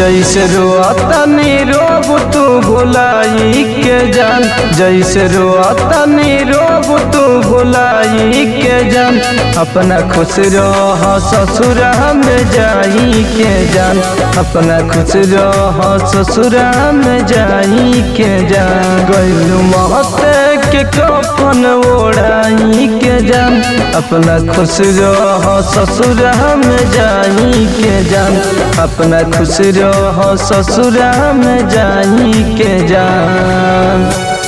जैसे रोतनी रोब तू भुलाई के जान जैसे रोतनी रोब तू भुलाई के जान अपना खुश रह ससुर में जाई के जान अपना खुश रह ससुर में जाई के जान गैलू महते के कफन ओढ़ाई के जान अपना खुश रह ससुर में जाई के जान अपना खुश रह ससुर में जाई के जान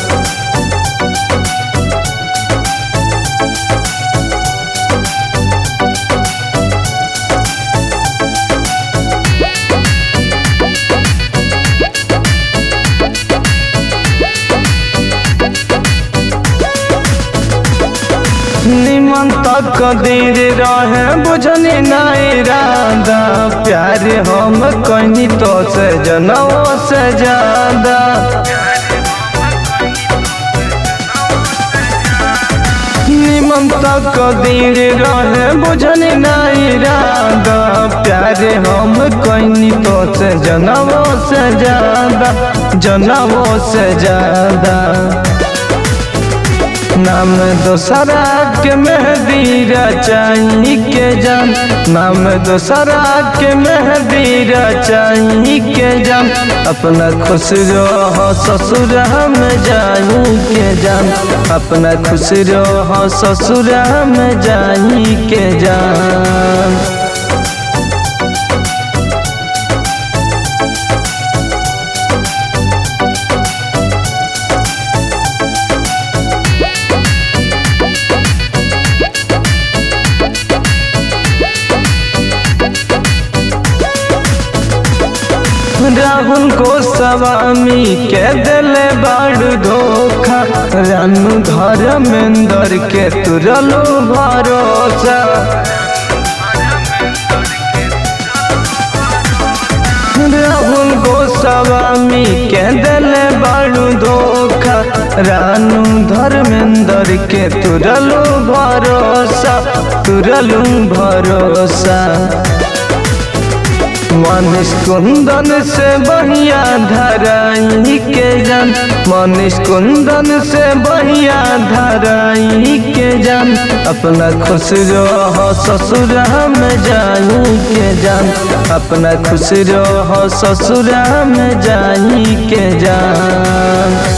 निमन तक दीर रहे बुझनी नहीं राधा प्यार हम कहीं तो से जनों से ज्यादा निमन तक दीर रहे बुझनी नहीं राधा प्यार हम कहीं तो से जनों से ज्यादा जनों से ज्यादा नाम दोसरा के मेहदी रचाई के जान नाम दोसरा के मेहदी रचाई के जान अपना खुश रह ससुर में जाई के जान अपना खुश रह ससुर में जाई के जान राहुल को स्वामी के दिले बड़ धोखा रानू धर्मेंद्र के तुरलो भरोसा राहुल गोस्वामी के दिले बड़ धोखा रानू धर्मेंद्र के तुरलो भरोसा तुरलू भरोसा मनीष कुंदन से बढ़िया धराई के जान मनीष कुंदन से बढ़िया धराई के जान अपना खुश रह ससुर में जाई के जान अपना खुश रह ससुर में जाई के जान